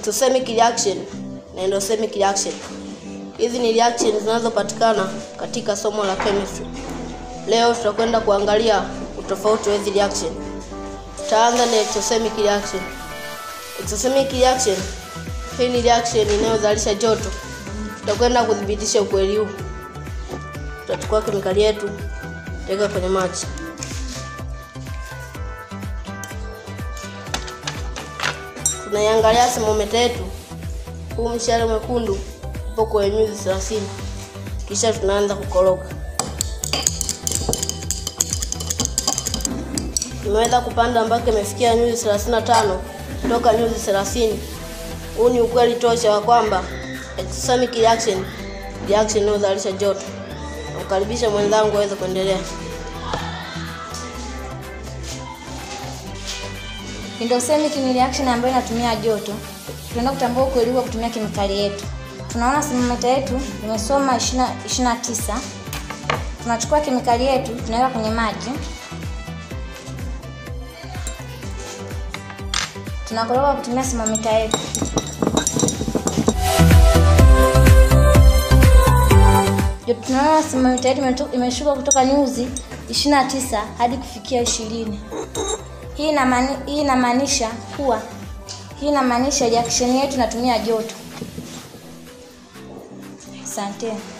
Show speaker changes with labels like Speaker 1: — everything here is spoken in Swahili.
Speaker 1: exothermic reaction na endothermic reaction. Hizi ni reaction zinazopatikana katika somo la chemistry. Leo tutakwenda kuangalia utofauti wa hizi reaction. Tutaanza na exothermic reaction. Exothermic reaction hii ni reaction inayozalisha joto. Tutakwenda kudhibitisha ukweli huu. Tutachukua kemikali yetu, tutaweka kwenye maji. Tunaiangalia thermometer yetu. Huu mshale mwekundu upo kwenye nyuzi 30. Kisha tunaanza kukoroga. Imeweza kupanda mpaka imefikia nyuzi 35 kutoka nyuzi 30. Huu ni ukweli tosha wa kwamba exothermic reaction reaction inayozalisha joto. Namkaribisha mwenzangu aweze kuendelea.
Speaker 2: Endothermic ni reaction ambayo inatumia joto. Tunaenda kutambua ukweli kwa kutumia kemikali yetu. Tunaona thermometer yetu imesoma 20 29. Tunachukua kemikali yetu tunaweka kwenye maji. Tunakoroga kwa kutumia thermometer yetu. Joto tunaona thermometer yetu imeshuka kutoka nyuzi 29 hadi kufikia 20. Hii inamaani- hii inamaanisha kuwa hii inamaanisha reaction yetu inatumia joto. Asante.